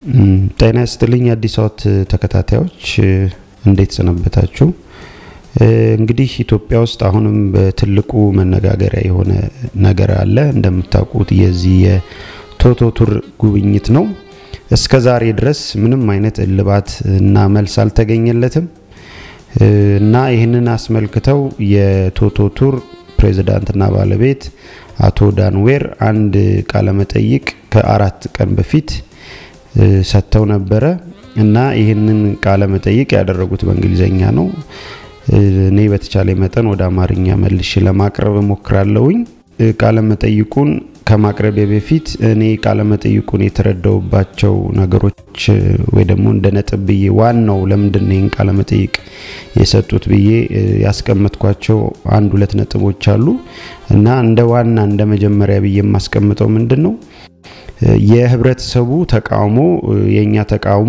ጤና ይስጥልኝ አዲስ አወት ተከታታዮች እንዴት ሰነበታችሁ? እንግዲህ ኢትዮጵያ ውስጥ አሁንም በትልቁ መነጋገሪያ የሆነ ነገር አለ። እንደምታውቁት የዚህ የቶቶ ቱር ጉብኝት ነው። እስከ ዛሬ ድረስ ምንም አይነት እልባት እና መልስ አልተገኘለትም እና ይህንን አስመልክተው የቶቶ ቱር ፕሬዝዳንትና ባለቤት አቶ ዳንዌር አንድ ቃለመጠይቅ ከአራት ቀን በፊት ሰጥተው ነበረ እና ይህንን ቃለ መጠይቅ ያደረጉት በእንግሊዘኛ ነው። እኔ በተቻለ መጠን ወደ አማርኛ መልሼ ለማቅረብ እሞክራለሁኝ። ቃለ መጠይቁን ከማቅረቤ በፊት እኔ ቃለ መጠይቁን የተረዳውባቸው ነገሮች ወይ ደግሞ እንደ ነጥብ ብዬ ዋናው ለምንድን ነው ይህን ቃለ መጠይቅ የሰጡት ብዬ ያስቀመጥኳቸው አንድ ሁለት ነጥቦች አሉ እና እንደ ዋና እንደ መጀመሪያ ብዬ የማስቀምጠው ምንድን ነው የህብረተሰቡ ተቃውሞ የእኛ ተቃውሞ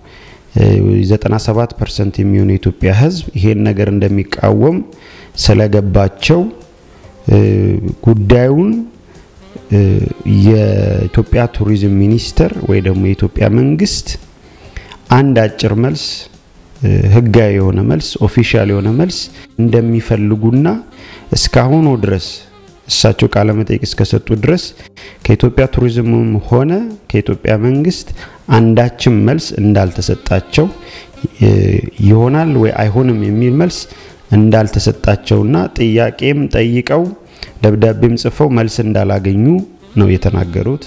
97 ፐርሰንት የሚሆኑ የኢትዮጵያ ህዝብ ይሄን ነገር እንደሚቃወም ስለገባቸው ጉዳዩን የኢትዮጵያ ቱሪዝም ሚኒስቴር ወይ ደግሞ የኢትዮጵያ መንግስት አንድ አጭር መልስ ህጋዊ የሆነ መልስ ኦፊሻል የሆነ መልስ እንደሚፈልጉና እስካሁኑ ድረስ እሳቸው ቃለ መጠይቅ እስከሰጡ ድረስ ከኢትዮጵያ ቱሪዝምም ሆነ ከኢትዮጵያ መንግስት አንዳችም መልስ እንዳልተሰጣቸው ይሆናል ወይ አይሆንም የሚል መልስ እንዳልተሰጣቸውና ጥያቄም ጠይቀው ደብዳቤም ጽፈው መልስ እንዳላገኙ ነው የተናገሩት።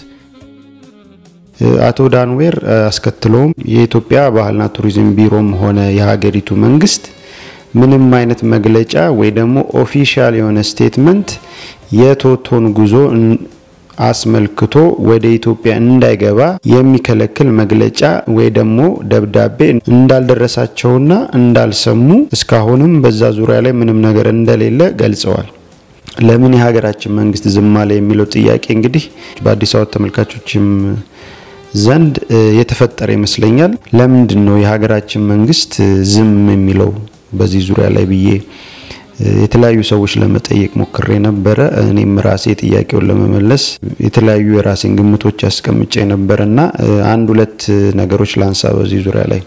አቶ ዳንዌር አስከትለውም የኢትዮጵያ ባህልና ቱሪዝም ቢሮም ሆነ የሀገሪቱ መንግስት ምንም አይነት መግለጫ ወይ ደግሞ ኦፊሻል የሆነ ስቴትመንት የቶቶን ጉዞ አስመልክቶ ወደ ኢትዮጵያ እንዳይገባ የሚከለክል መግለጫ ወይ ደግሞ ደብዳቤ እንዳልደረሳቸውና እንዳልሰሙ እስካሁንም በዛ ዙሪያ ላይ ምንም ነገር እንደሌለ ገልጸዋል። ለምን የሀገራችን መንግስት ዝም አለ የሚለው ጥያቄ እንግዲህ በአዲስ አበባ ተመልካቾችም ዘንድ የተፈጠረ ይመስለኛል። ለምንድን ነው የሀገራችን መንግስት ዝም የሚለው በዚህ ዙሪያ ላይ ብዬ የተለያዩ ሰዎች ለመጠየቅ ሞክሬ ነበረ። እኔም ራሴ ጥያቄውን ለመመለስ የተለያዩ የራሴን ግምቶች አስቀምጬ ነበር እና አንድ ሁለት ነገሮች ላንሳ በዚህ ዙሪያ ላይ።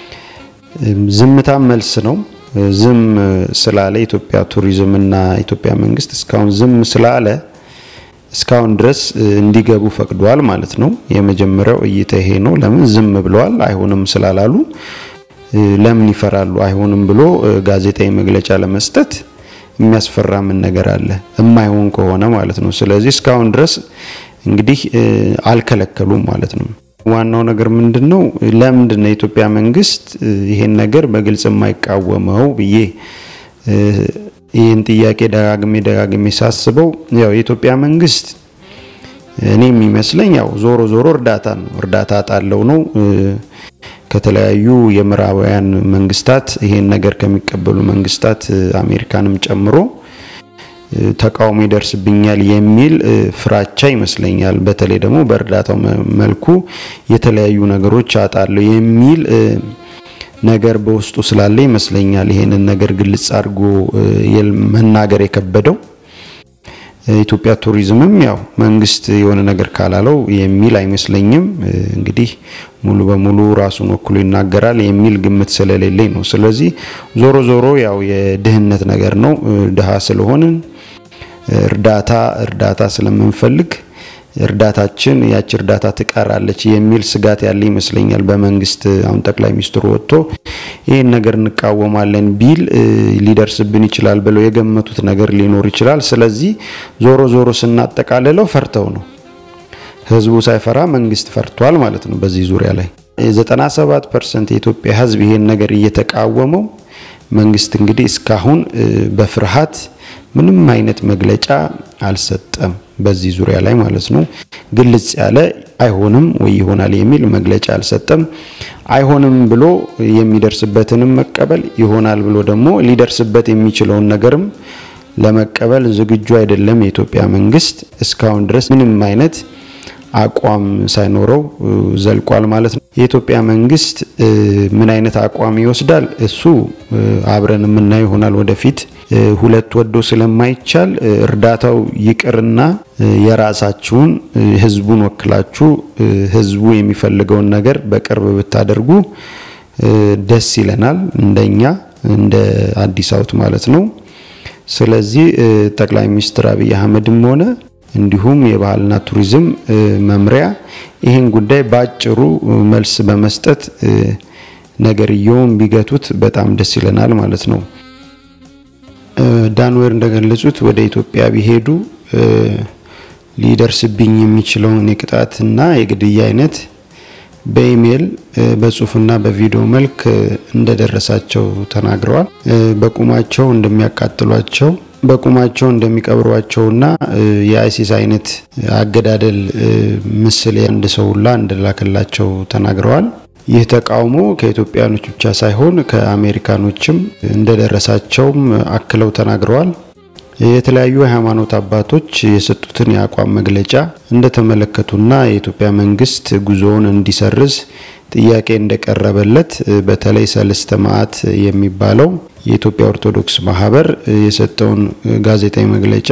ዝምታም መልስ ነው። ዝም ስላለ ኢትዮጵያ ቱሪዝም እና ኢትዮጵያ መንግስት እስካሁን ዝም ስላለ እስካሁን ድረስ እንዲገቡ ፈቅዷል ማለት ነው። የመጀመሪያው እይታ ይሄ ነው። ለምን ዝም ብለዋል? አይሆንም ስላላሉ ለምን ይፈራሉ? አይሆንም ብሎ ጋዜጣዊ መግለጫ ለመስጠት የሚያስፈራ ምን ነገር አለ? የማይሆን ከሆነ ማለት ነው። ስለዚህ እስካሁን ድረስ እንግዲህ አልከለከሉም ማለት ነው። ዋናው ነገር ምንድን ነው? ለምንድን ነው የኢትዮጵያ መንግስት ይሄን ነገር በግልጽ የማይቃወመው ብዬ ይህን ጥያቄ ደጋግሜ ደጋግሜ ሳስበው ያው የኢትዮጵያ መንግስት እኔ የሚመስለኝ ያው ዞሮ ዞሮ እርዳታ ነው እርዳታ ጣለው ነው ከተለያዩ የምዕራባውያን መንግስታት ይሄን ነገር ከሚቀበሉ መንግስታት አሜሪካንም ጨምሮ ተቃውሞ ይደርስብኛል የሚል ፍራቻ ይመስለኛል። በተለይ ደግሞ በእርዳታው መልኩ የተለያዩ ነገሮች አጣለሁ የሚል ነገር በውስጡ ስላለ ይመስለኛል ይሄንን ነገር ግልጽ አድርጎ መናገር የከበደው። ኢትዮጵያ ቱሪዝምም ያው መንግስት የሆነ ነገር ካላለው የሚል አይመስለኝም። እንግዲህ ሙሉ በሙሉ ራሱን ወክሎ ይናገራል የሚል ግምት ስለሌለኝ ነው። ስለዚህ ዞሮ ዞሮ ያው የድህነት ነገር ነው። ድሃ ስለሆንን እርዳታ እርዳታ ስለምንፈልግ እርዳታችን ያቺ እርዳታ ትቀራለች የሚል ስጋት ያለ ይመስለኛል በመንግስት አሁን ጠቅላይ ሚኒስትሩ ወጥቶ ይህን ነገር እንቃወማለን ቢል ሊደርስብን ይችላል ብለው የገመቱት ነገር ሊኖር ይችላል። ስለዚህ ዞሮ ዞሮ ስናጠቃልለው ፈርተው ነው። ህዝቡ ሳይፈራ መንግስት ፈርቷል ማለት ነው። በዚህ ዙሪያ ላይ 97 ፐርሰንት የኢትዮጵያ ህዝብ ይሄን ነገር እየተቃወመው መንግስት እንግዲህ እስካሁን በፍርሃት ምንም አይነት መግለጫ አልሰጠም። በዚህ ዙሪያ ላይ ማለት ነው። ግልጽ ያለ አይሆንም ወይ ይሆናል የሚል መግለጫ አልሰጠም። አይሆንም ብሎ የሚደርስበትንም መቀበል ይሆናል ብሎ ደግሞ ሊደርስበት የሚችለውን ነገርም ለመቀበል ዝግጁ አይደለም የኢትዮጵያ መንግስት። እስካሁን ድረስ ምንም አይነት አቋም ሳይኖረው ዘልቋል ማለት ነው። የኢትዮጵያ መንግስት ምን አይነት አቋም ይወስዳል እሱ አብረን የምናየው ይሆናል ወደፊት። ሁለት ወዶ ስለማይቻል እርዳታው ይቅርና የራሳችሁን ህዝቡን ወክላችሁ ህዝቡ የሚፈልገውን ነገር በቅርብ ብታደርጉ ደስ ይለናል፣ እንደኛ እንደ አዲስ አውት ማለት ነው። ስለዚህ ጠቅላይ ሚኒስትር አብይ አህመድም ሆነ እንዲሁም የባህልና ቱሪዝም መምሪያ ይህን ጉዳይ በአጭሩ መልስ በመስጠት ነገርየውን ቢገቱት በጣም ደስ ይለናል ማለት ነው። ዳንዌር እንደገለጹት ወደ ኢትዮጵያ ቢሄዱ ሊደርስብኝ የሚችለውን የቅጣትና የግድያ አይነት በኢሜይል በጽሁፍና በቪዲዮ መልክ እንደደረሳቸው ተናግረዋል። በቁማቸው እንደሚያቃጥሏቸው በቁማቸው እንደሚቀብሯቸውና የአይሲስ አይነት አገዳደል ምስል አንድ ሰው ሁላ እንደላከላቸው ተናግረዋል። ይህ ተቃውሞ ከኢትዮጵያኖች ብቻ ሳይሆን ከአሜሪካኖችም እንደደረሳቸውም አክለው ተናግረዋል። የተለያዩ የሃይማኖት አባቶች የሰጡትን የአቋም መግለጫ እንደተመለከቱና የኢትዮጵያ መንግስት ጉዞውን እንዲሰርዝ ጥያቄ እንደቀረበለት በተለይ ሰለስተ ማዕት የሚባለው የኢትዮጵያ ኦርቶዶክስ ማህበር የሰጠውን ጋዜጣዊ መግለጫ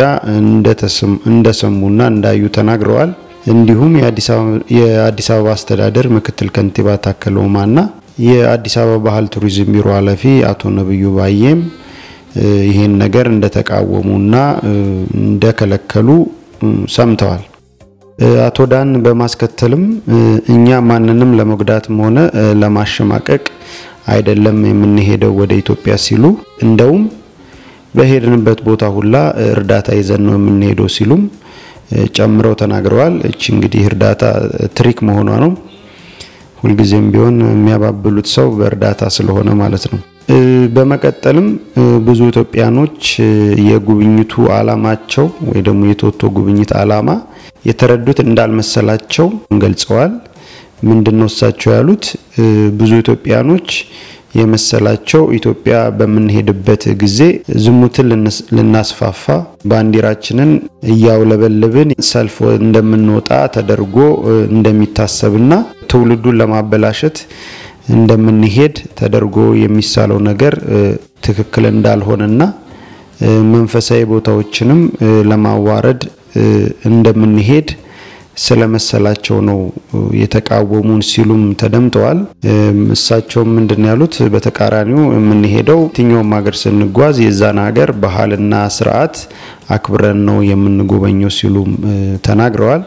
እንደሰሙና እንዳዩ ተናግረዋል። እንዲሁም የአዲስ አበባ አስተዳደር ምክትል ከንቲባ ታከለ ኡማና የአዲስ አበባ ባህል ቱሪዝም ቢሮ ኃላፊ አቶ ነብዩ ባዬም ይህን ነገር እንደተቃወሙና እንደከለከሉ ሰምተዋል። አቶ ዳን በማስከተልም እኛ ማንንም ለመጉዳትም ሆነ ለማሸማቀቅ አይደለም የምንሄደው ወደ ኢትዮጵያ ሲሉ እንደውም በሄድንበት ቦታ ሁላ እርዳታ ይዘን ነው የምንሄደው ሲሉም ጨምረው ተናግረዋል። እቺ እንግዲህ እርዳታ ትሪክ መሆኗ ነው። ሁልጊዜም ቢሆን የሚያባብሉት ሰው በእርዳታ ስለሆነ ማለት ነው። በመቀጠልም ብዙ ኢትዮጵያኖች የጉብኝቱ አላማቸው ወይ ደግሞ የቶቶ ጉብኝት አላማ የተረዱት እንዳልመሰላቸው ገልጸዋል። ምንድነው እሳቸው ያሉት? ብዙ ኢትዮጵያኖች የመሰላቸው ኢትዮጵያ በምንሄድበት ጊዜ ዝሙትን ልናስፋፋ ባንዲራችንን እያውለበለብን ሰልፍ እንደምንወጣ ተደርጎ እንደሚታሰብና ትውልዱን ለማበላሸት እንደምንሄድ ተደርጎ የሚሳለው ነገር ትክክል እንዳልሆነና መንፈሳዊ ቦታዎችንም ለማዋረድ እንደምንሄድ ስለመሰላቸው ነው የተቃወሙን ሲሉም ተደምጠዋል። እሳቸውም ምንድን ያሉት በተቃራኒው የምንሄደው የትኛውም ሀገር ስንጓዝ የዛን ሀገር ባህልና ስርዓት አክብረን ነው የምንጎበኘው ሲሉም ተናግረዋል።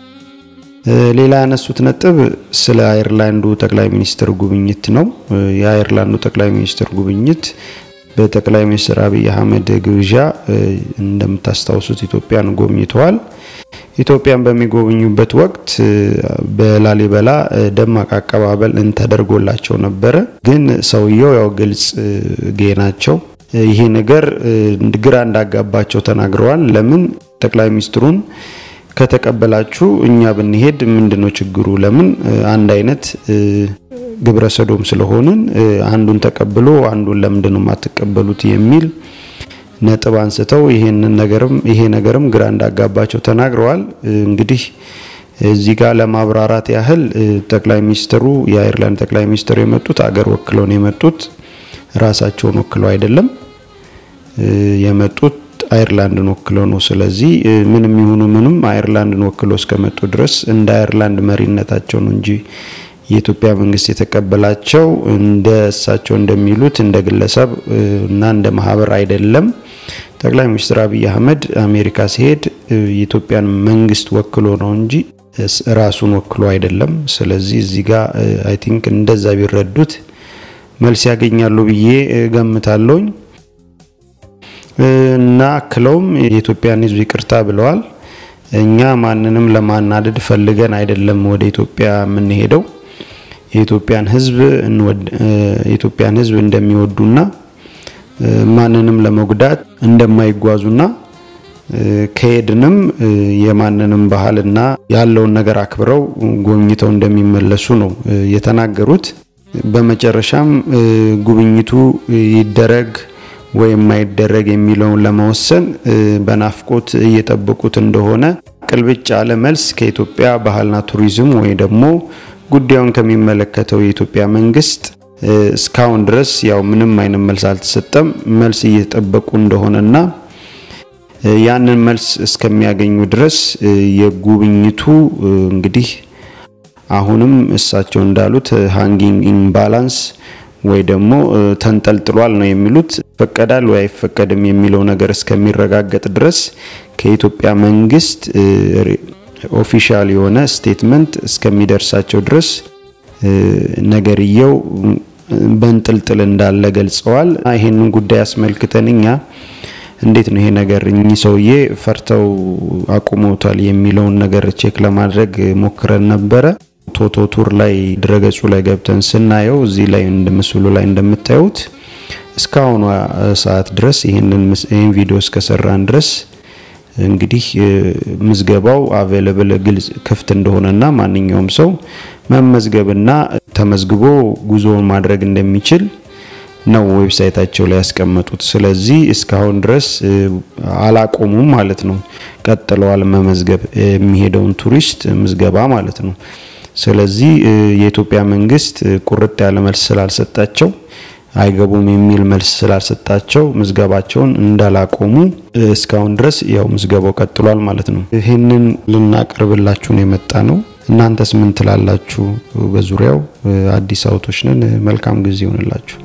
ሌላ ያነሱት ነጥብ ስለ አየርላንዱ ጠቅላይ ሚኒስትር ጉብኝት ነው። የአየርላንዱ ጠቅላይ ሚኒስትር ጉብኝት በጠቅላይ ሚኒስትር አብይ አህመድ ግብዣ እንደምታስታውሱት ኢትዮጵያን ጎብኝተዋል። ኢትዮጵያን በሚጎበኙበት ወቅት በላሊበላ ደማቅ አቀባበል ተደርጎላቸው ነበረ። ግን ሰውየው ያው ግልጽ ጌ ናቸው። ይሄ ነገር ግራ እንዳጋባቸው ተናግረዋል። ለምን ጠቅላይ ሚኒስትሩን ከተቀበላችሁ እኛ ብንሄድ ምንድነው ችግሩ? ለምን አንድ አይነት ግብረ ሰዶም ስለሆንን አንዱን ተቀብሎ አንዱን ለምንድን ነው የማትቀበሉት የሚል ነጥብ አንስተው ይሄንን ነገርም ይሄ ነገርም ግራ እንዳጋባቸው ተናግረዋል። እንግዲህ እዚህ ጋር ለማብራራት ያህል ጠቅላይ ሚኒስትሩ የአየርላንድ ጠቅላይ ሚኒስትሩ የመጡት አገር ወክለው ነው የመጡት፣ ራሳቸውን ወክለው አይደለም የመጡት አየርላንድን ወክለው ነው። ስለዚህ ምንም ይሁኑ ምንም አየርላንድን ወክለው እስከመጡ ድረስ እንደ አየርላንድ መሪነታቸው ነው እንጂ የኢትዮጵያ መንግስት የተቀበላቸው እንደ እሳቸው እንደሚሉት እንደ ግለሰብ እና እንደ ማህበር አይደለም። ጠቅላይ ሚኒስትር አብይ አህመድ አሜሪካ ሲሄድ የኢትዮጵያን መንግስት ወክሎ ነው እንጂ ራሱን ወክሎ አይደለም። ስለዚህ እዚህ ጋር አይ ቲንክ እንደዛ ቢረዱት መልስ ያገኛሉ ብዬ ገምታለሁኝ። እና አክለውም የኢትዮጵያን ሕዝብ ይቅርታ ብለዋል። እኛ ማንንም ለማናደድ ፈልገን አይደለም ወደ ኢትዮጵያ የምንሄደው የኢትዮጵያን ሕዝብ የኢትዮጵያን ሕዝብ እንደሚወዱና ማንንም ለመጉዳት እንደማይጓዙና ከሄድንም የማንንም ባህልና ያለውን ነገር አክብረው ጎብኝተው እንደሚመለሱ ነው የተናገሩት። በመጨረሻም ጉብኝቱ ይደረግ ወይም ማይደረግ የሚለውን ለመወሰን በናፍቆት እየጠበቁት እንደሆነ ቅልብጭ ያለ መልስ ከኢትዮጵያ ባህልና ቱሪዝም ወይ ደግሞ ጉዳዩን ከሚመለከተው የኢትዮጵያ መንግስት እስካሁን ድረስ ያው ምንም አይነት መልስ አልተሰጠም። መልስ እየተጠበቁ እንደሆነና ያንን መልስ እስከሚያገኙ ድረስ የጉብኝቱ እንግዲህ አሁንም እሳቸው እንዳሉት ሃንጊንግ ኢምባላንስ ወይ ደግሞ ተንጠልጥሏል ነው የሚሉት። ይፈቀዳል ወይ አይፈቀድም የሚለው ነገር እስከሚረጋገጥ ድረስ ከኢትዮጵያ መንግስት ኦፊሻል የሆነ ስቴትመንት እስከሚደርሳቸው ድረስ ነገርየው በንጥልጥል እንዳለ ገልጸዋል። ይሄንን ጉዳይ አስመልክተን እኛ እንዴት ነው ይሄ ነገር እኚህ ሰውዬ ፈርተው አቁመውታል የሚለውን ነገር ቼክ ለማድረግ ሞክረን ነበረ። ቶቶ ቱር ላይ ድረገጹ ላይ ገብተን ስናየው እዚህ ላይ ምስሉ ላይ እንደምታዩት እስካሁኗ ሰዓት ድረስ ይህንን ቪዲዮ እስከሰራን ድረስ እንግዲህ ምዝገባው አቬለብል ግልጽ ክፍት እንደሆነና ማንኛውም ሰው መመዝገብና ተመዝግቦ ጉዞውን ማድረግ እንደሚችል ነው ዌብሳይታቸው ላይ ያስቀመጡት። ስለዚህ እስካሁን ድረስ አላቆሙም ማለት ነው፣ ቀጥለዋል መመዝገብ የሚሄደውን ቱሪስት ምዝገባ ማለት ነው። ስለዚህ የኢትዮጵያ መንግስት ቁርጥ ያለ መልስ ስላልሰጣቸው አይገቡም የሚል መልስ ስላልሰጣቸው ምዝገባቸውን እንዳላቆሙ እስካሁን ድረስ ያው ምዝገባው ቀጥሏል ማለት ነው። ይህንን ልናቀርብላችሁን የመጣ ነው። እናንተስ ምን ትላላችሁ? በዙሪያው አዲስ አውቶች ነን። መልካም ጊዜ ይሆንላችሁ።